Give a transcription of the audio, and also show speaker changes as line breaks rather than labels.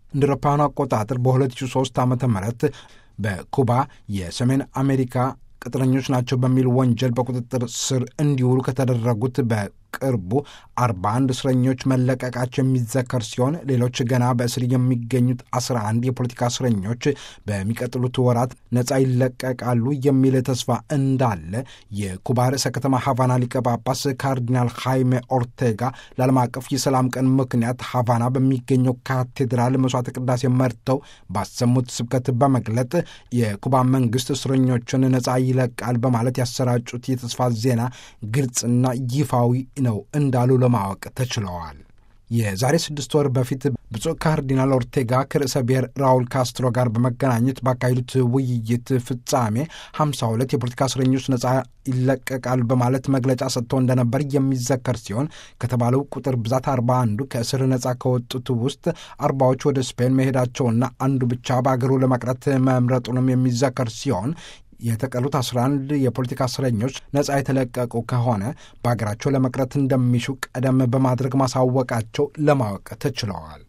እንደ አውሮፓውያኑ አቆጣጠር በ2003 ዓ ም በኩባ የሰሜን አሜሪካ ቅጥረኞች ናቸው በሚል ወንጀል በቁጥጥር ስር እንዲውሉ ከተደረጉት በቅርቡ 41 እስረኞች መለቀቃቸው የሚዘከር ሲሆን ሌሎች ገና በእስር የሚገኙት 11 የፖለቲካ እስረኞች በሚቀጥሉት ወራት ነፃ ይለቀቃሉ የሚል ተስፋ እንዳለ የኩባ ርዕሰ ከተማ ሀቫና ሊቀ ጳጳስ ካርዲናል ሃይሜ ኦርቴጋ ለዓለም አቀፍ የሰላም ቀን ምክንያት ሀቫና በሚገኘው ካቴድራል መስዋዕተ ቅዳሴ መርተው ባሰሙት ስብከት በመግለጥ የኩባ መንግስት እስረኞችን ነፃ ይለቃል በማለት ያሰራጩት የተስፋ ዜና ግልጽና ይፋዊ ነው እንዳሉ ለማወቅ ተችለዋል። የዛሬ ስድስት ወር በፊት ብፁዕ ካርዲናል ኦርቴጋ ከርዕሰ ብሔር ራውል ካስትሮ ጋር በመገናኘት ባካሄዱት ውይይት ፍጻሜ 52 የፖለቲካ እስረኞች ነፃ ይለቀቃል በማለት መግለጫ ሰጥተው እንደነበር የሚዘከር ሲሆን ከተባለው ቁጥር ብዛት 41ዱ ከእስር ነፃ ከወጡት ውስጥ አርባዎች ወደ ስፔን መሄዳቸውና አንዱ ብቻ በአገሩ ለመቅረት መምረጡንም የሚዘከር ሲሆን የተቀሩት 11 የፖለቲካ እስረኞች ነፃ የተለቀቁ ከሆነ በሀገራቸው ለመቅረት እንደሚሹ ቀደም በማድረግ ማሳወቃቸው ለማወቅ ተችለዋል።